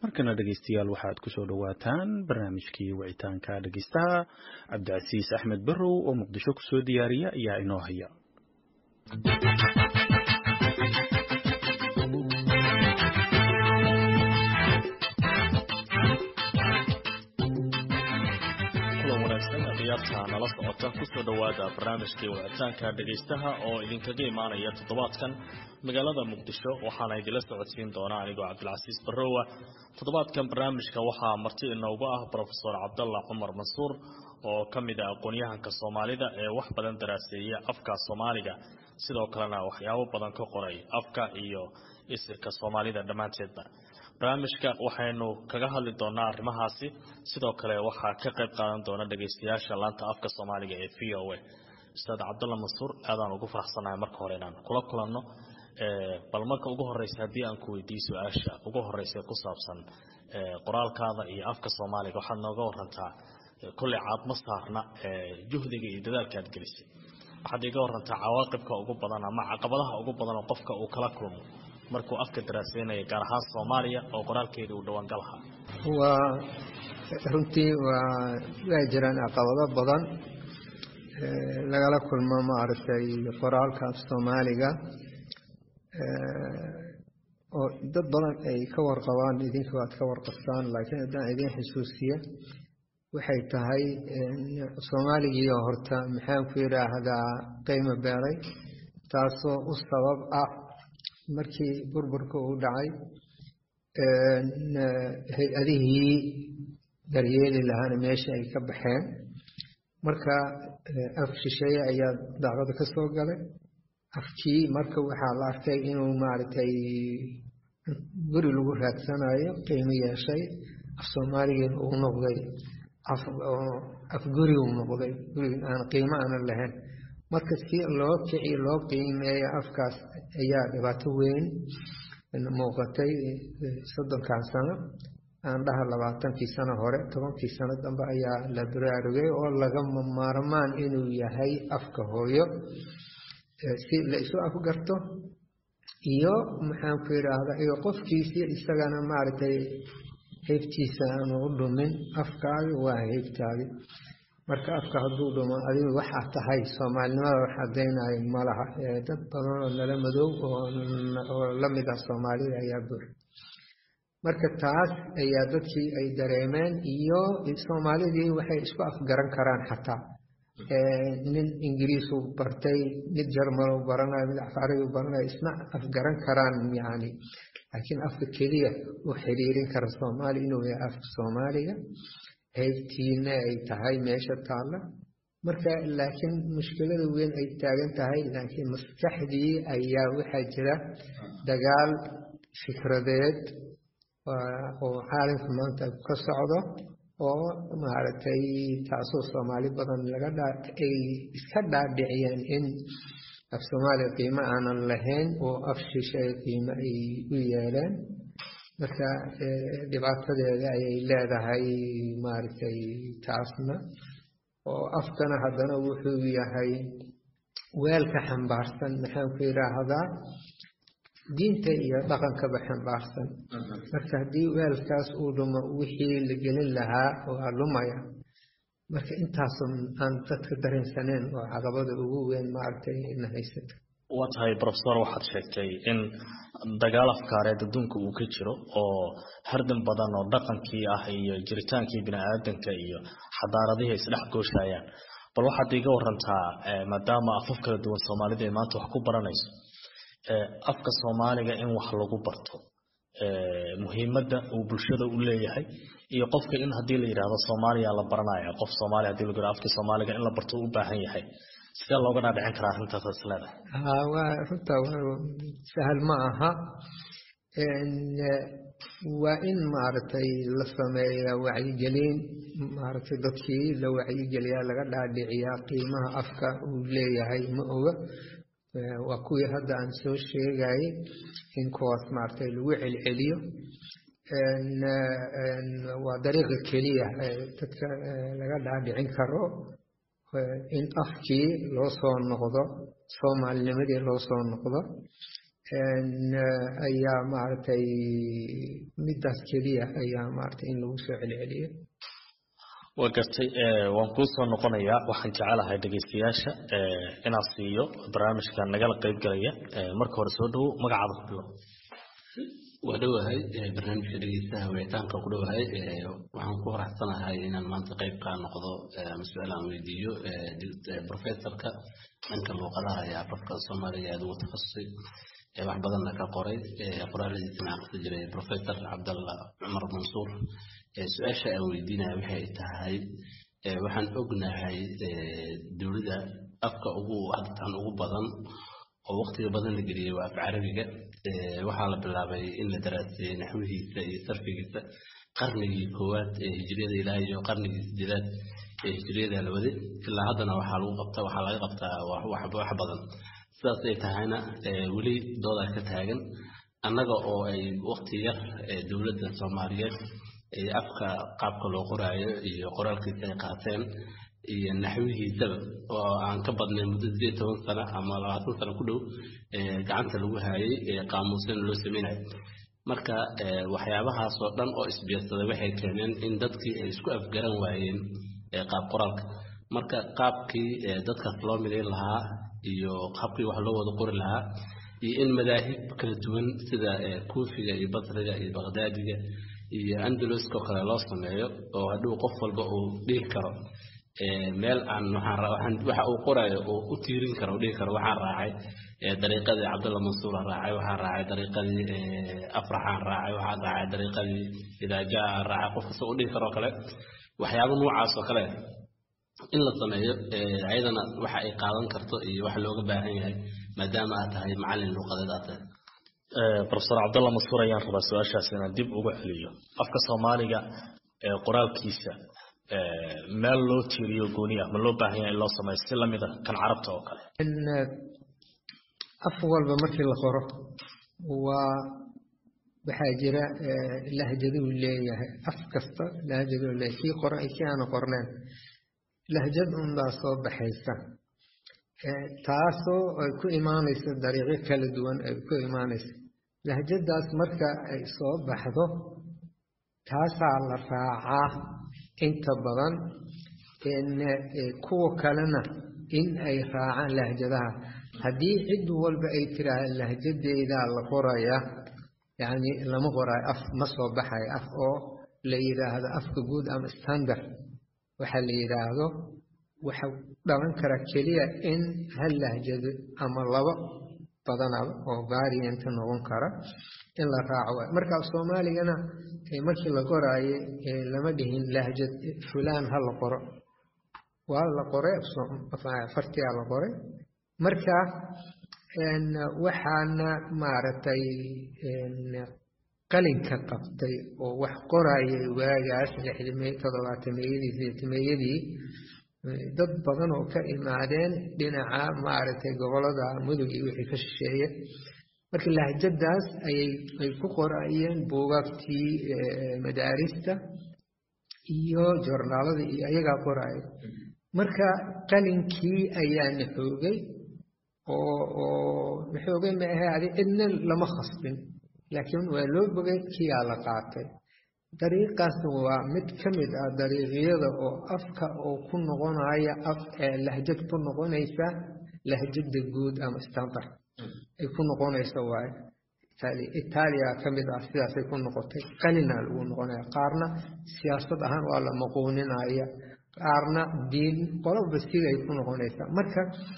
markana dhegeystayaal waxaad kusoo dhowaataan barnaamijkii wicitaanka dhegeystaha cabdicasiis axmed barrow oo muqdisho kusoo diyaariya ayaa inoo haya ciyaarta nala socota kusoo dhowaada barnaamijkii wicitaanka dhegaystaha oo idinkaga imaanaya toddobaadkan magaalada muqdisho waxaana idinla socodsiin doona anigoo cabdilcasiis barrowa toddobaadkan barnaamijka waxaa marti inoogu ah brofesor cabdalla cumar mansuur oo ka mid ah aqoon-yahanka soomaalida ee wax badan daraaseeya afka soomaaliga sidoo kalena waxyaabo badan ka qoray afka iyo isirka soomaalida dhammaanteedba barnaamijka waxaynu kaga hadli doonaa arrimahaasi sidoo kale waxaa ka qayb qaadan doona dhegaystayaasha laanta afka soomaaliga ee v o a ustaad cabdalla mansuur aadaan ugu faraxsanahay marka hore inaan kula kulanno bal marka ugu horeysa haddii aan ku weydiiyo su-aasha ugu horeysa ku saabsan qoraalkaada iyo afka soomaaliga waxaad nooga warantaa kolley caad ma saarna juhdiga iyo dadaalka aad gelisay waxaad iga warantaa cawaaqibka ugu badan ama caqabadaha ugu badan oo qofka uu kala kulmo markuu afka daraaseynaya gaar ahaan soomaaliya oo qoraalkeeda uu dhawaangalaha waa runtii waa waa jiraan caqabado badan lagala kulmo maaragtay qoraalka af soomaaliga oo dad badan ay ka warqabaan idinka waad ka warqabtaan laakiin haddaan idin xusuusiya waxay tahay soomaaligiio horta maxaan ku yidhaahdaa qiimo beelay taasoo u sabab ah markii burburka uu dhacay hay-adihii daryeeli lahaana meesha ay ka baxeen marka af shisheeye ayaa daaqada ka soo galay afkii marka waxaa la arkay inuu maaragtay guri lagu raadsanayo qiimo yeeshay af soomaaligiina uu noqday af guri uu noqday guri aan qiimo aanan lahayn marka si loo kici loo qiimeeyo afkaas ayaa dhibaato weyn muuqatay soddonkan sano aan dhaha labaatankii sano hore tobankii sano dambe ayaa la baraarugay oo lagama maarmaan inuu yahay afka hooyo si la isu afgarto iyo maxaan ku yidhaahdaa iyo qofkiisi isagana maaragtay heybtiisa aanu u dhumin afkaagi waa heybtaadi marka afka hadduu dhumo adigu waxaa tahay soomaalinimada wax cadaynayo malaha dad badan oo nala madow oo la mid ah soomaalida ayaa buux marka taas ayaa dadkii ay dareemeen iyo soomaalidii waxay isku afgaran karaan xataa nin ingiriisu bartay mid jarmanu baranayo mid afcarigu baranayo isna afgaran karaan yani laakiin afka keliya u xiriirin kara soomaali inuu yahay afka soomaaliga heybtiina ay tahay meesha taalla marka laakiin mushkilada weyn ay taagan tahay laakiin maskaxdii ayaa waxaa jira dagaal fikradeed oo caalamka maanta ka socdo oo maaragtay taasoo soomaali badan laga ay iska dhaadhiciyeen in af soomaaliya qiimo aanan lahayn oo af shishay qiimo ay u yeeleen marka dhibaatadeeda ayay leedahay maaragtay taasna oo afkana haddana wuxuu yahay weelka xambaarsan maxaan ku yidhaahdaa diinta iyo dhaqankaba xambaarsan marka haddii weelkaas uu dhumo wixii la gelin lahaa waa lumaya marka intaasoo aan dadka dareensaneen oo caqabada ugu weyn maaragtay na haysata waa tahay brofesor waxaad sheegtay in dagaal afkaareed adduunka uu ka jiro oo hardan badan oo dhaqankii ah iyo jiritaankii bini-aadanka iyo xadaaradihii isdhex gooshayaan bal waxaad iga warantaa maadaama afaf kala duwan soomaalida ay maanta wax ku baranayso afka soomaaliga in wax lagu barto muhiimadda uu bulshada u leeyahay iyo qofka in haddii la yidhaahdo soomaaliya la baranaya qof soomaaliya hadii lagu yidhahdo afka soomaaliga in la barto u baahan yahay sidee looga dhaadhicin karaa arrintaas is leedahay waa runta sahal ma aha waa in maaragtay la sameeyaa wacyigelin maaragtay dadkii la wacyigeliyaa laga dhaadhiciyaa qiimaha afka uu leeyahay ma oga waa kuwii hadda aan soo sheegayay in kuwaas maaragtay lagu celceliyo waa dariiqa keliya dadka laga dhaadhicin karo in afkii loo soo noqdo soomaalinimadii loo soo noqdo ayaa maaragtay midaas keliya ayaa maaragtay in lagu soo celceliyo waa gartay waan kuu soo noqonayaa waxaan jecelahay dhegaystayaasha inaan siiyo barnaamijka nagala qayb galaya marka hore soo dhawow magacaada ku bilow waa dhowahay barnaamijka dhegeystaha wicitaanka ku dhowahay waxaan ku faraxsanahay inaan maanta qayb kaa noqdo ama su-aal aan weydiiyo professorka dhanka luuqadaha iyo afafka soomaaliga aad ugu takhasusay wax badanna ka qoray qoraaladiisana aan akhri jiray professor cabdalla cumar mansuur su-aasha aan weydiinaya waxay tahay waxaan ognahay dowladda afka ugu hadtan ugu badan oo waqtiga badan la geliyey waa af carabiga waxaa la bilaabay in la daraaseeyey naxwihiisa iyo sarfigiisa qarnigii koowaad ee hijriyada ilaa iyo qarnigii sideedaad ee hijriyada la waday ilaa haddana waxaa lagu qabtaa waxaa laga qabtaa wax badan sidaas ay tahayna weli doodaa ka taagan annaga oo ay waqti yar dowladda soomaaliyeed afka qaabka loo qoraayo iyo qoraalkiisa ay qaateen iyo naxwihiisaba oo aan ka badnay muddo sideed toban sano ama labaatan sano ku dhow gacanta lagu haayay qaamuusana loo sameynayo marka waxyaabahaas oo dhan oo isbiirsaday waxay keeneen in dadkii ay isku afgaran waayeen qaab qoraalka marka qaabkii dadkaas loo midayn lahaa iyo qaabkii wax loo wada qori lahaa iyo in madaahib kala duwan sida kuufiga iyo basriga iyo baqdaadiga iyo andaluska oo kale loo sameeyo oo hadhow qof walba uu dhihi karo meel aan waxa uu qorayo oo u tiirin karo dhihi karo waxaan raacay dariiqadii cabdulla mansuur aan raacay waxaan raacay dariiqadii afraxaan raacay waxaan raacay dariiqadii idaajaa aan raacay qof kasta u dhihi karo kale waxyaabo noocaas oo kale in la sameeyo ayadana waxa ay qaadan karto iyo waxa looga baahan yahay maadaama aad tahay macallin luuqadeed aad tahay profesor cabdalla mansuur ayaan rabaa su-aashaas inaan dib uga celiyo afka soomaaliga qoraalkiisa meel loo tiiriyo gooni ah ma loo baahan yahay in loo sameeyo si lamida kan carabta oo kale af walba markii la qoro waa waxaa jira lahjaduu leeyahay af kasta lahjaduu leeyahay kii qora kii aana qorneen lahjad unbaa soo baxaysa taasoo ay ku imaanayso dariiqyo kala duwan ay ku imaanayso lahjadaas marka ay soo baxdo taasaa la raacaa inta badan kuwa kalena in ay raacaan lahjadaha haddii cid walba ay tiraahda lahjadeedaa la qoraya yacni lama qoraayo af ma soo baxayo af oo la yidhaahdo afka guud ama standard waxa la yidhaahdo waxa dhalan kara keliya in hal lahjado ama laba badanaba oo variant noqon kara in la raaco waay marka soomaaligana markii la qoraaye lama dhihin lahjad fulaan ha la qoro waa la qoray fartiyaa la qoray marka waxaana maaragtay qalinka qabtay oo wax qorayay waagaas toddobaatameyadii sideetameeyadii dad badan oo ka imaadeen dhinaca maaragtay gobolada mudug iyo wixii ka shisheeye marka lahjadaas ayay ay ku qorayeen buugaagtii madaarista iyo jornaalada iyo ayagaa qoraya marka qalinkii ayaa naxoogay oo oo naxoogay ma ahe adi cidna lama khasbin laakiin waa loo bogay kiyaa la qaatay dariiqaasna waa mid ka mid ah dariiqyada oo afka oo ku noqonaya af lahjad ku noqonaysa lahjada guud ama standard ay ku noqonaysa waaye itaaliya ka mid ah sidaasay ku noqotay qalina lagu noqonaya qaarna siyaasad ahaan waa la maquuninaya qaarna diin qolaba siday ku noqonaysaa marka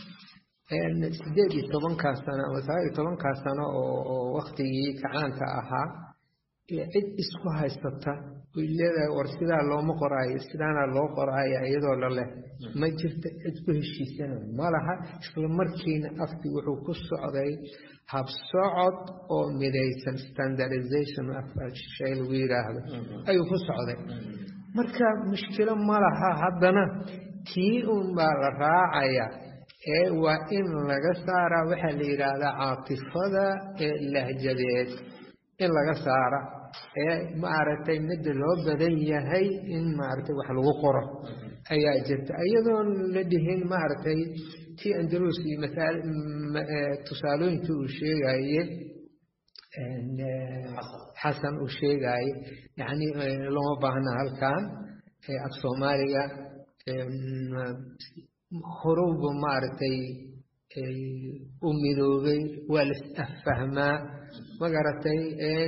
sideed iyo tobankaa sano ama sagaal iyo tobankaa sano oo waktigii kacaanka ahaa cid isku haysata way leedahay war sidaa looma qoraayo sidaana loo qoraayo iyadoo laleh ma jirta cid ku heshiisana ma laha isla markiina afkii wuxuu ku socday habsocod oo midaysan standardization shay lagu yidhaahdo ayuu ku socday marka mushkilo ma laha haddana tii un baa la raacaya ee waa in laga saaraa waxaa la yidhaahdaa caatifada ee lahjadeed in laga saara ee maaragtay midda loo badan yahay in maaragtay wax lagu qoro ayaa jirta iyadoon la dhihin maaragtay ti andalus iyo tusaalooyinka uu sheegaye xasan uu sheegaye yani looma baahna halkan af soomaaliga horowba maaragtay u midoobay waa las affahmaa magaratay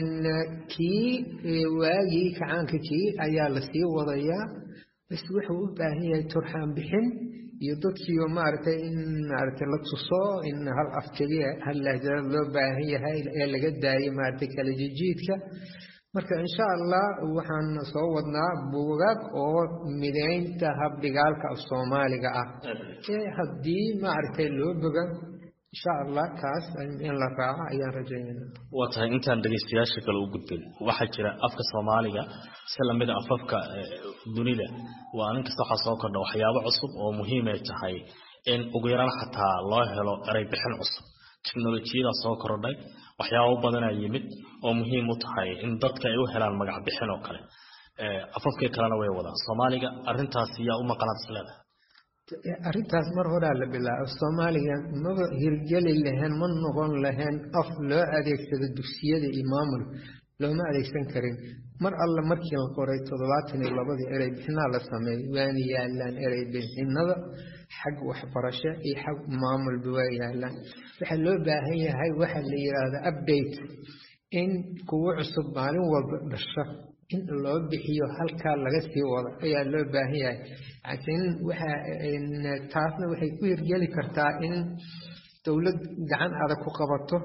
kii waagii kacaanka kii ayaa lasii wadayaa bas wuxuu u baahan yahay turxaan bixin iyo dadkiiba maaragtay in maaragtay la tuso in hal af keliya hal lahjada loo baahan yahay ee laga daayay maaragtay kala jijiidka marka insha allah waxaan soo wadnaa buugaag oo mideynta habdhigaalka af soomaaliga ah ee haddii maaragtay loo boga insha allah kaas in la raaco ayaan rajaynayna waa tahay intaan dhegaystayaasha kale u gudbin waxaa jira afka soomaaliga si lamida afafka dunida waa nin kasta waxaa soo kordha waxyaabo cusub oo muhiimay tahay in ugu yaraan xataa loo helo eray bixin cusub teknolojiyada soo kordhay waxyaabo badanaa yimid oo muhiim u tahay in dadka ay u helaan magac bixin oo kale afafkii kalena way wadaan soomaaliga arintaas yaa u maqanaad isleedahay arrintaas mar horaa la bilaabo soomaaliga maba hirgeli lahayn ma noqon lahayn af loo adeegsado dugsiyada iyo maamul looma adeegsan karin mar alla markii la qoray toddobaatan iyo labadii erey bixinaa la sameeyey waana yaalaan erey bixinada xag waxbarasho iyo xag maamulba waa yaalaan waxaa loo baahan yahay waxa la yidhaahda update in kuwo cusub maalin walba dhasho in loo bixiyo halkaa laga sii wado ayaa loo baahan yahay laakiin waxa taasna waxay ku hirgeli kartaa in dowlad gacan adag ku qabato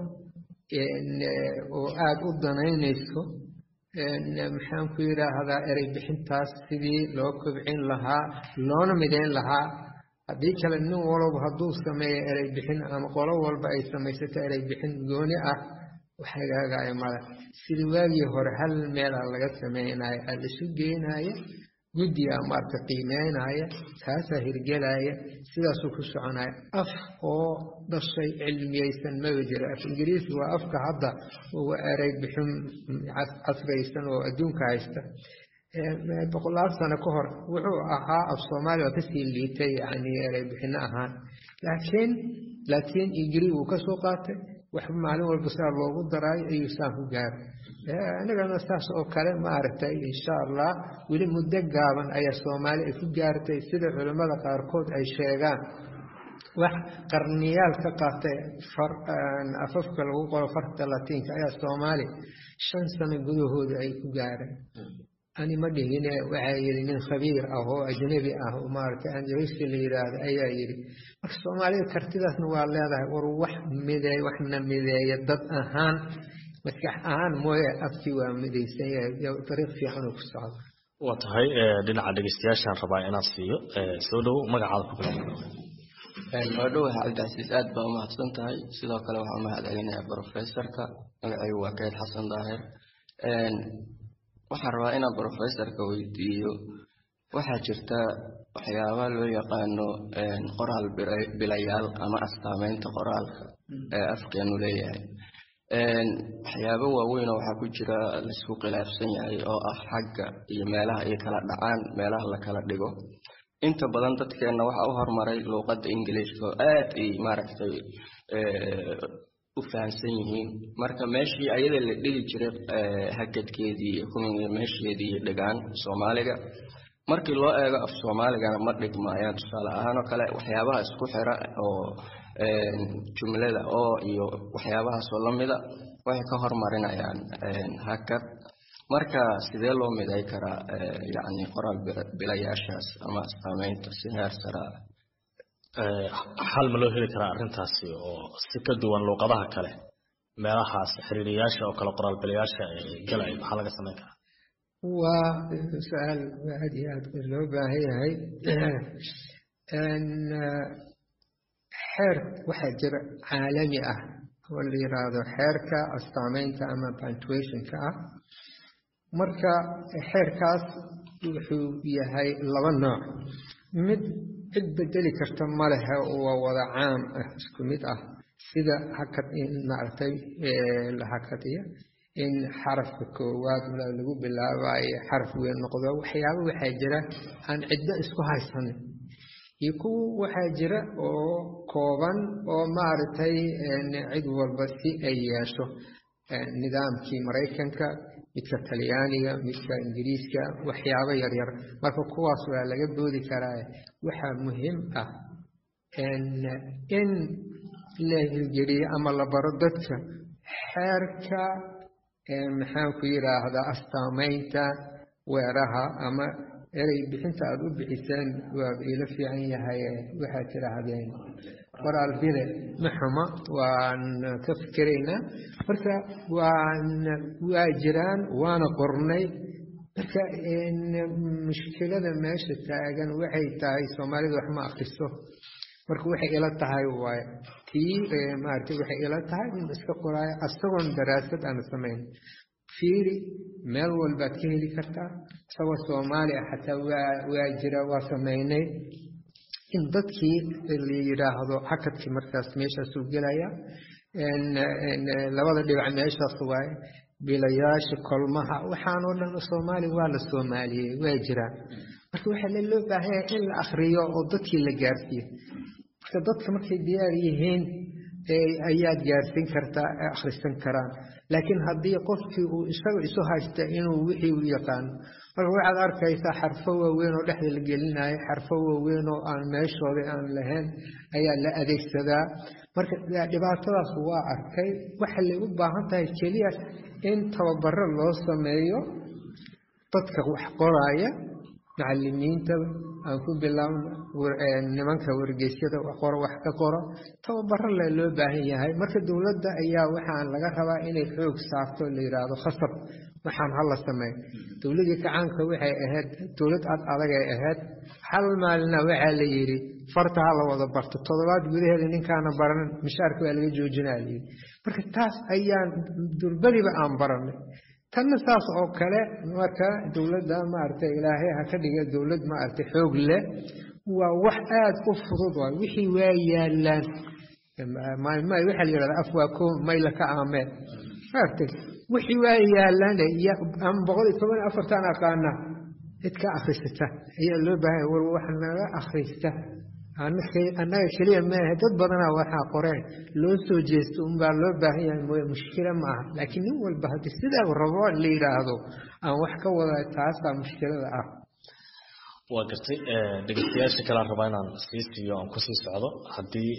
oo aada u danaynayso maxaan ku yidhaahdaa erey bixintaas sidii loo kobcin lahaa loona mideyn lahaa haddii kale nin walba hadduu sameeyo erey bixin ama qolo walba ay samaysato erey bixin gooni ah waxagaagaya male sidii waagii hore hal meelaa laga sameynaya aa laisu geynaya guddiga maarta qiimeynaya taasaa hirgelaya sidaasuu ku soconaya af oo dhashay cilmiyeysan maba jiro af ingiriisi waa afka hadda uga erey bixin casraysan oo adduunka haysta boqolaal sano ka hor wuxuu ahaa af soomaaliya waa kasii liitay yani erey bixino ahaan laakiin laakiin ingiriis uu kasoo qaatay wax maalin walba sidaa loogu daraayo ayuu saan ku gaaray anigana saas oo kale maaragtay insha allah weli muddo gaaban ayaa soomaali ay ku gaartay sida culimmada qaarkood ay sheegaan wax qarniyaal ka qaatay afafka lagu qoro farta latiinka ayaa soomaali shan sano gudahooda ay ku gaareen ani ma dhihine waxaa yidhi nin khabiir ah oo ajnabi ah oo maaragtay anjaliski la yidhaahdo ayaa yidhi marka soomaalida kartidaasna waa leedahay war wax mideey waxna mideeya dad ahaan maskax ahaan mooye afkii waa midaysan yahay dariiq fiican uu ku socdo waa tahay dhinaca dhegeystayaashaan rabaa inaan siiyo soo dhow magacaada ku bilaab waa dhowaha cabdicasiis aad baa umahadsan tahay sidoo kale waxaan umahad celinayaa brofesorka magacaygu waa kayd xasan daahir waxaan rabaa inaan brofesorka weydiiyo waxaa jirta waxyaaba loo yaqaano qoraal bilayaal ama astaameynta qoraalka ee afkeenu leeyahay waxyaabo waaweynoo waxaa ku jira laisku khilaafsan yahay oo ah xagga iyo meelaha ay kala dhacaan meelaha la kala dhigo inta badan dadkeenna waxaa u horumaray luuqadda ingiliishka oo aad ay maaragtay u fahamsan yihiin marka meeshii ayada la dhigi jiray hakadkeedii iyo kuwii meesheedii dhigaan soomaaliga markii loo eego af soomaaligana ma dhigmaayaan tusaale ahaan oo kale waxyaabaha isku xira oo jumlada oo iyo waxyaabahaasoo lamida waxay ka hormarinayaan hakad marka sidee loo miday karaa yani qoraal bilayaashaas ama astaameynta si heer sara xal ma loo heli karaa arrintaasi oo si ka duwan luuqadaha kale meelahaas xiriiriyaasha oo kale qoraal bilayaasha galay maxaa laga samayn karaa waa su-aal aad iyo aad loo baahan yahay xeer waxaa jira caalami ah oo la yiraahdo xeerka astaameynta ama punctuationka ah marka xeerkaas wuxuu yahay laba nooc mid cid bedeli karta ma lehe waa wada caam ah isku mid ah sida hakad in maaragtay la hakadiyo in xarafka koowaad lagu bilaabayo xaraf weyn noqdo waxyaaba waxaa jira aan ciddo isku haysanin iyo kuwa waxaa jira oo kooban oo maaragtay cid walba si ay yeesho nidaamkii maraykanka midka talyaaniga midka ingiriiska waxyaabo yaryar marka kuwaas waa laga boodi karaa waxaa muhiim ah in la hirgeliyo ama la baro dadka xeerka maxaanku yidhaahdaa astaamaynta weeraha ama erey bixinta aada u bixiseen waa iila fiican yahay waxaad tidhaahdeen qoraal bile ma xumo waan ka fikeraynaa marka waan waa jiraan waana qornay marka mushkilada meesha taagan waxay tahay soomaalida wax ma akriso marka waxay ila tahay waay tii maaragtay waxay ila tahay in iska qoraayo asagoon daraasad aan samayn fiiri meel walbaad ka heli kartaa isagoo soomaali ah xataa waa waa jira waa samaynay in dadkii la yidhaahdo hakadkii markaas meeshaasuu gelaya labada dhibac meeshaas waaye bilayaasha kolmaha waxaan oo dhan soomaali waa la soomaaliyey waa jiraan marka waxaa loo baahan yahay in la akriyo oo dadkii la gaarsiiyo marka dadka markay diyaar yihiin ayaad gaarsiin kartaa akhrisan karaan laakiin haddii qofkii uu isaga isu haysta inuu wixii u yaqaano marka waxaad arkaysaa xarfo waaweyn oo dhexda la gelinayo xarfo waaweyn oo aan meeshooda aan lahayn ayaa la adeegsadaa marka dhibaatadaas waa arkay waxay u baahan tahay keliya in tababaro loo sameeyo dadka wax qoraaya macalimiinta aan ku bilaabno nimanka wargeysyada qoro wax ka qoro tababaro le loo baahan yahay marka dowladda ayaa waxaan laga rabaa inay xoog saarto la yidhaahdo khasab waxaan hala sameey dowladii gacaanka waxay ahayd dowlad ad adagay ahayd hal maalina waxaa la yidhi farta ha la wada barto toddobaad gudaheeda ninkaana baranin mishaarka waa laga joojinaa layidhi marka taas ayaan durbadiba aan baranay tanna saas oo kale marka dowladda maaragtay ilaahay ha ka dhiga dowlad maaragtay xoog leh waa wax aada u fudud waay wixii waa yaalaan maalmaha waxaa la yidhahdaa af waa ko mayla ka aameen maaragtay wixii waa yaalaan ama boqol iyo toban iyo afartan aqaana cid ka akrisata ayaa loo baahanya war wax naga akhrista annaga keliya maaha dad badanaa waxaa qoreen loo soo jeesto unbaa loo baahan yahay mooye mushkila ma aha laakiin nin walba haddii sidaa rabo la yidhaahdo aan wax ka wada taasaa mushkilada ah waa gartay dhegeystayaasha kalean rabaa inaan sii siiyo aan kusii socdo haddii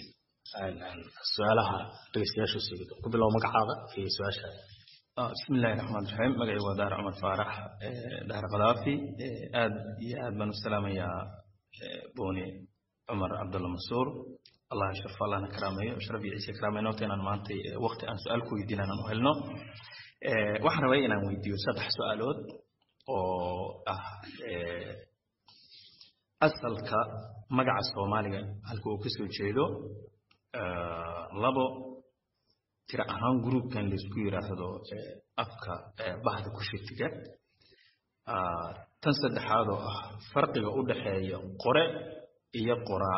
ay su-aalaha dhegeystayaashu sii ku bilow magacaada iyo su-aasha bismi illaahi raxmaan raxiim magacay waa daar cumar faarax daar khadaafi aad iyo aad baan u salaamayaa booni cumar cabdulla mansuur allah sharfo allahna karaameeyo sharaf iyo ciise karaameeyo noota inaan maanta waqti aan su-aal ku weydiin aan u helno waxaan rabay inaan weydiiyo saddex su-aalood oo ah asalka magaca soomaaliga halka uu kasoo jeedo labo tira ahaan gruubkan laisku yiraahdo afka bahda kushitiga tan saddexaad oo ah farqiga u dhexeeya qore iyo qoraa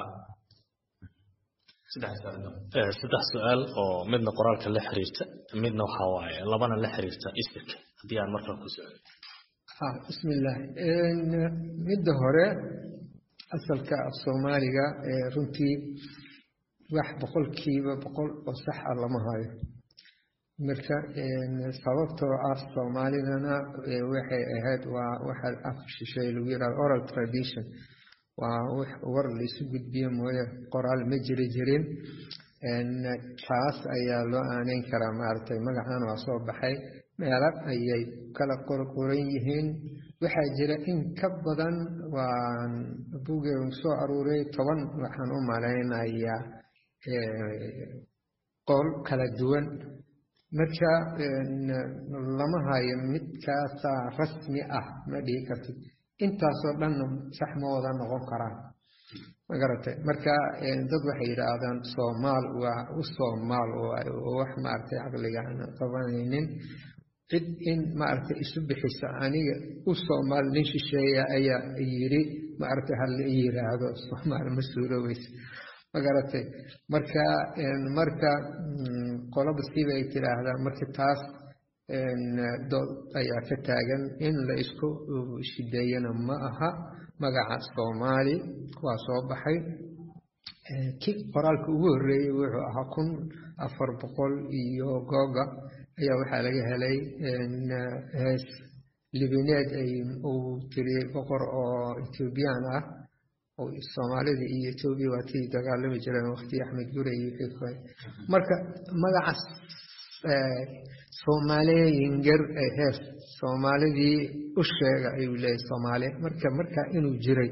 saddex su-aal oo midna qoraalka la xiriirta midna waxaa waaye labana la xiriirta isirka haddii aan markaa ku socdo bismillaah midda hore asalka af soomaaliga runtii wax boqolkiiba boqol oo sax ah lama hayo marka sababtoo ah soomaalidana waxay ahayd waa waxa af shisheeye lagu yidhahdo oral tradition waa wax war laisu gudbiyo mooye qoraal ma jiri jirin taas ayaa loo aaneyn karaa maaragtay magacan waa soo baxay meelo ayay kala qorqoran yihiin waxaa jira in ka badan waan bugeedu soo aruuray toban waxaan u malaynayaa qol kala duwan marka lama hayo midkaasaa rasmi ah ma dhihi kartid intaasoo dhanna sax ma wada noqon karaan magaratay marka dad waxay yidhaahdaan soomaal waa u soomaal oo wax maaragtay caqliga aan qabanaynin cid in maaragtay isu bixisa aniga u soomaal nin shisheeya ayaa yidhi maaragtay hala i yiraahdo soomaal ma suuroobeysa magaratay marka marka qolaba siibay tidhaahdaa marka taas dood ayaa ka taagan in la isku shideeyana ma aha magaca soomaali waa soo baxay ki qoraalka ugu horreeyey wuxuu ahaa kun afar boqol iyo googa ayaa waxaa laga helay hees libineed uu tiriyey boqor oo ethoobiyan ah soomaalida iyo etoobiya waa tii dagaalami jireen waqti axmed gure iyo marka magacaas soomaaliyinger hees soomaalidii u sheega ayuu leeyahy soomaaliya marka markaa inuu jiray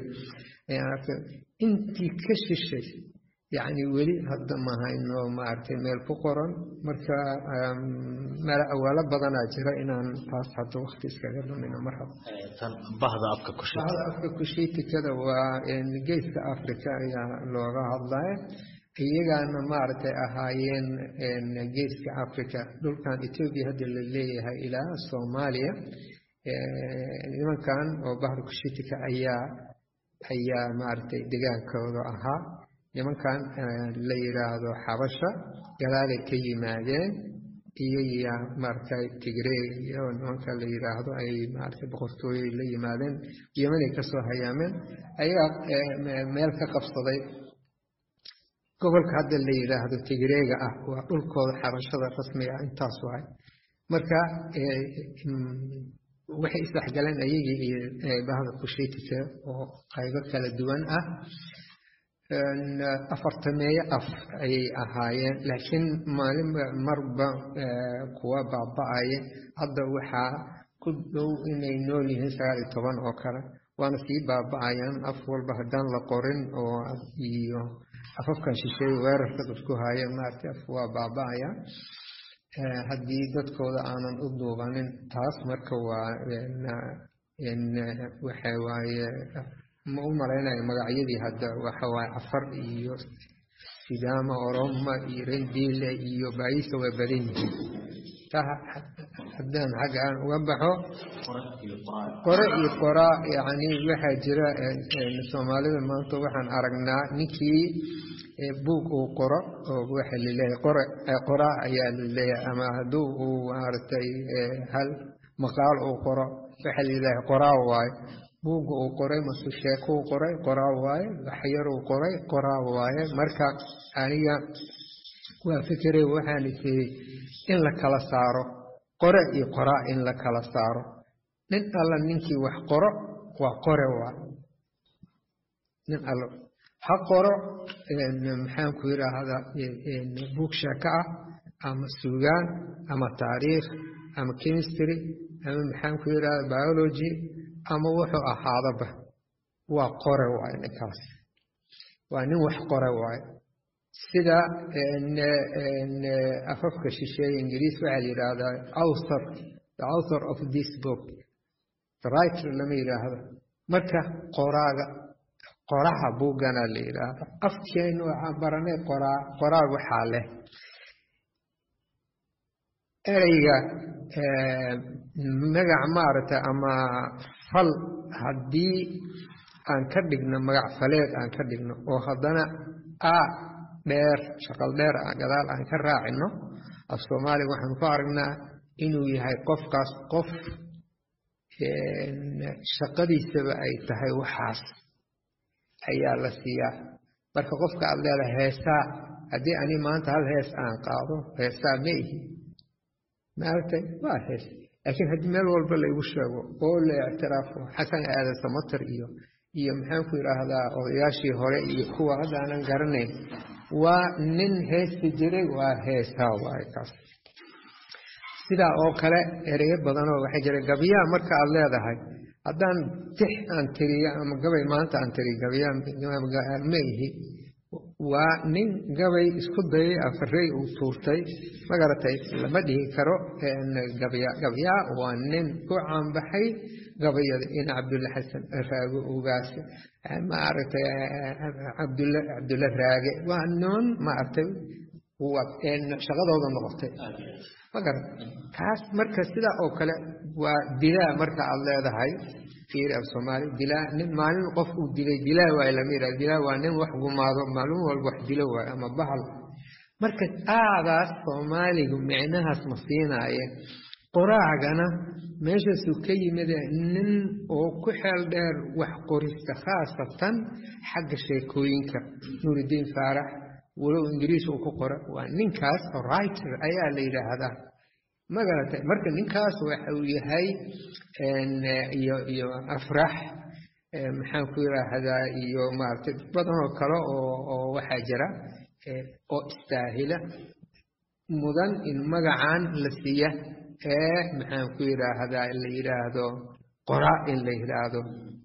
intii ka shishay yacni weli hadda mahayno maaragtay meel ku qoran marka meel awaalo badanaa jira inaan taas hadda wakti iskaga lumino mar haba bahda afka kushita bahda afka kushiitikada waa geeska africa ayaa looga hadlaya iyagaana maaragtay ahaayeen geeska africa dhulkan etoobiya hadda la leeyahay ilaa soomaaliya nimankan oo bahda kushiitika ayaa ayaa maaragtay degaankooda ahaa nimankan la yidhaahdo xabasha gadaalay ka yimaadeen iyoya maaragtay tigrey iyo nimanka la yidhaahdo ay maaragtay boqortooyey la yimaadeen yemanay kasoo hayaameen ayaa meel ka qabsaday gobolka hadda la yidhaahdo tigreega ah waa dhulkooda xabashada rasmiga ah intaas waay marka waxay isdhexgaleen ayagii iyo bahda kushiitika oo qaybo kala duwan ah afartameeyo af ayay ahaayeen laakiin maalin marba kuwa baaba-aya hadda waxaa ku dhow inay nool yihiin sagaal iyo toban oo kale waana sii baaba-ayaan af walba haddaan la qorin oo iyo afafkan shisheeye weerarka dadku haaya maaragtay af waa baaba-aya haddii dadkooda aanan u duubanin taas marka waa waxa waaye ma u malaynayo magacyadii hadda waxa waaye cafar iyo sidaama oroma iyo rendiile iyo baayisa waa badan yihiin taa haddaan xagga aan uga baxo qore iyo qoraa yacni waxaa jira soomaalida maanta waxaan aragnaa ninkii buug uu qoro oo waxa laleeyahay qore qoraa ayaa laleeyahay ama hadduu uu maaragtay hal maqaal uu qoro waxa laleeyahay qoraa waaye buugga uu qoray mase sheekuu qoray qoraa waaye waxyaruu qoray qoraa waaye marka aniga waa fikiray waxaan isiri in la kala saaro qore iyo qoraa in la kala saaro nin alla ninkii wax qoro waa qore waaye nin alla ha qoro maxaan ku yidhaahdaa buug sheeko ah ama suugaan ama taariikh ama chemistry ama maxaan ku yidhahdaa biology ama wuxuu ahaadaba waa qore waaye ninkaas waa nin wax qore waaye sida afafka shisheeye ingiriis waxaa la yidhaahdaa author the author of this book the writer lama yidhaahdo marka qoraaga qoraha buuggana la yidhaahdo afkeenu waxaan baranay qoraa qoraag waxaa leh ereyga magac maaragtay ama fal haddii aan ka dhigno magac faleed aan ka dhigno oo haddana a dheer shaqal dheer gadaal aan ka raacino af soomaaliga waxaanu ku aragnaa inuu yahay qofkaas qof shaqadiisaba ay tahay waxaas ayaa la siiyaa marka qofka aad leedahay heesaa haddii ani maanta hal hees aan qaado heesaa ma ihi maaragtay waa hees laakiin haddii meel walba laygu sheego oo la ictiraafo xasan aadan samatar iyo iyo maxaan ku yidhaahdaa odayaashii hore iyo kuwa hadda aanan garanayn waa nin heesti jiray waa heesaa waaye kaas sidaa oo kale ereyo badanoo waxaa jira gabyaa marka aad leedahay haddaan tix aan tiriyo ama gabay maanta aan tiriyo gabyaa ma ihi waa nin gabay isku dayay afarey uu tuurtay magaratay lama dhihi karo gabya gabyaa waa nin ku caanbaxay gabayada in cabdulle xasan raago ugaase maaragtay cabdulle cabdulle raage waa niman maaragtay shaqadooda noqotay magarat taas marka sidaa oo kale waa dilaa marka aad leedahay fiiri af soomaali dilaa nin maalin qof uu dilay dilaa waay lama yidhahdo dilaa waa nin wax gumaado maalin walba wax dilo waayo ama bahal marka aadaas soomaaligu micnahaas ma siinaaye qoraacgana meeshaasuu ka yimide nin oo ku xeel dheer wax qorista khaasatan xagga sheekooyinka nuuridiin faarax walow ingiriis uu ku qora waa ninkaas writer ayaa la yidhaahdaa magaratay marka ninkaas waxa uu yahay iyo iyo afrax maxaan ku yidhaahdaa iyo maaragtay dad badan oo kale oo oo waxaa jira oo istaahila mudan in magacan la siiya ee maxaan ku yidhaahdaa la yidhaahdo qoraa in la yidhaahdo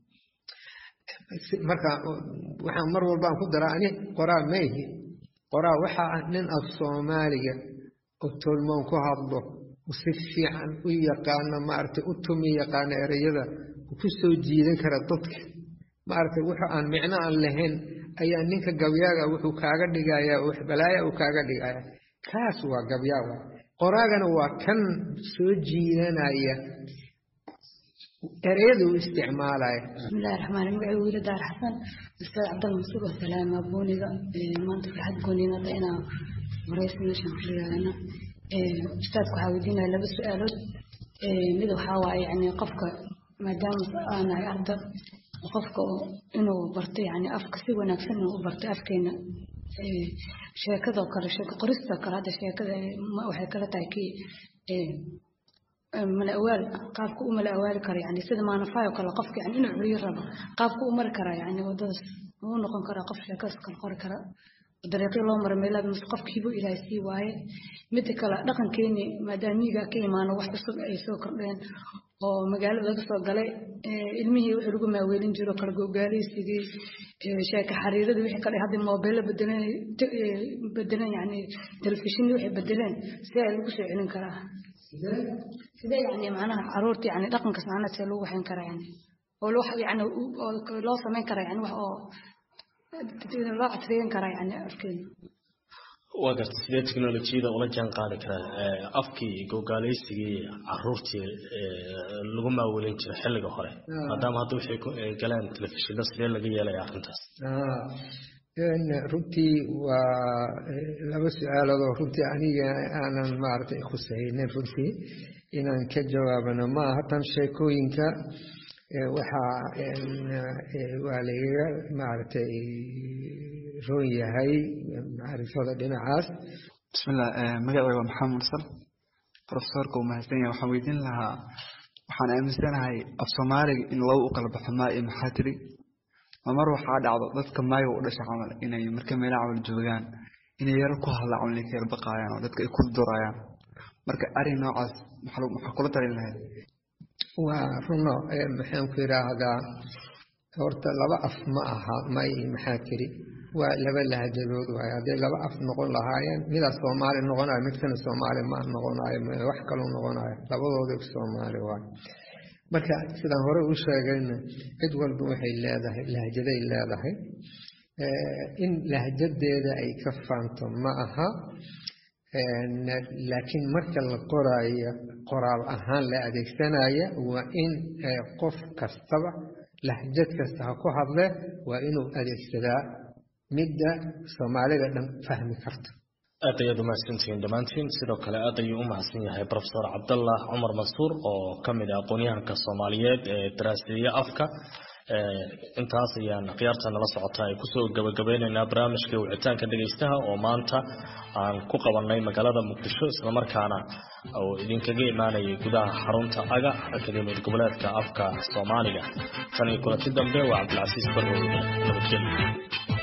marka waxaan mar walbaan ku daraa ani qoraa maihi qoraa waxaa ah nin af soomaaliga oo tolmoon ku hadlo si fiican u yaqaano maaragtay u tumi yaqaano ereyada ku soo jiidan kara dadka maaragtay wuxuu aan micno aan lahayn ayaa ninka gabyaaga wuxuu kaaga dhigayaa wax balaaya uu kaaga dhigaya kaas waa gabyaaga qoraagana waa kan soo jiidanaya ereyada uu isticmaalaya bismillahi raxmaan magaciigu wiila daar xasan ustaad cabdal masuur oo salaama booniga maanta farxad gooniinada inaa waraysi meeshaan ku rigaadana ustaadku waxaa weydiinaya laba su-aalood mid waxaa waaye yani qofka maadaama aanahay arda qofka inuu barto yani afka si wanaagsan inuu u barto afkeena sheekadoo kale sheeko qoristoo kale hadda sheekada waxay kala tahay kii mala awaal qaabku u mala awaali kara yani sida maanafaayoo kale qofka yani inuu curiyo rabo qaabku u mari karaa yani wadadaas uu noqon karaa qof sheekadaas kale qori kara dariiqyo loo mara meelaha mise qofkiibu ilaahay sii waaye midda kale dhaqankeeni maadaama miyiga ka imaano wax cusub ay soo kordheen oo magaalada laga soo galay ilmihii wixii lagu maaweelin jiro kala gogaaleysigii sheeka xariiradii wixii kale hadda moobeello bedeleen bedeleen yani telefishinni waxay bedeleen see lagu soo celin karaa sidee yani macnaha caruurta yani dhaqankas macnaha see lagu waxayn karaa yani oo loo yani loo samayn karaa yani wax oo loo casriyeyn karaa yani afkeena waa garta sidee teknolojiyada ula jaan qaadi karaa afkii gogaaleysigii caruurtii lagu maawelin jiray xilliga hore maadaama hadda waxay galeen telefishinno sidee laga yeelaya arrintaas runtii waa laba su-aaloodoo runtii aniga aanan maaragtay khusaynin runtii inaan ka jawaabano maaha tan sheekooyinka waxaa waa lagaga maaragtay roon yahay macrifada dhinacaas bismillah magacayga waa maxamed mursal profesorka uu mahadsan yahay waxaan weydiin lahaa waxaan aaminsanahay af soomaaliga in lagu u kala baxo maa iyo maxaa tiri ma mar waxaa dhacdo dadka maayo u dhasha camal inay marka meelaha camal joogaan inay yaro ku hadla camal inay ka yar baqaayaan oo dadka ay ku durayaan marka arrin noocaas maxaa kula talin lahayd waa runo maxaan ku yidhaahdaa horta laba af ma aha may maxaa tiri waa laba lahjadood waaye hadday laba af noqon lahaayeen midaa soomaali noqonayo midkana soomaali ma noqonayo wax kaluu noqonayo labadooda soomaali waaye marka sidaan hore u sheegayna cid walba waxay leedahay lahjaday leedahay in lahjadeeda ay ka faanto ma aha laakiin marka la qoraayo qoraal ahaan la adeegsanaya waa in qof kastaba lahjad kasta ha ku hadle waa inuu adeegsadaa midda soomaalida dhan fahmi karto aad ayaad umahadsantihiin dhammaantiin sidoo kale aad ayuu u mahadsan yahay profesor cabdallah cumar mansuur oo ka mid ah aqoonyahanka soomaaliyeed ee daraaseeye afka intaas ayaan khiyaarta nala socota ay kusoo gabagabeyneynaa barnaamijka wicitaanka dhegaystaha oo maanta aan ku qabanay magaalada muqdisho islamarkaana oo idinkaga imaanayay gudaha xarunta aga akademiyad goboleedka afka soomaaliga tan iyo kulanti dambe waa cabdilcasiis barrow nabadgelyo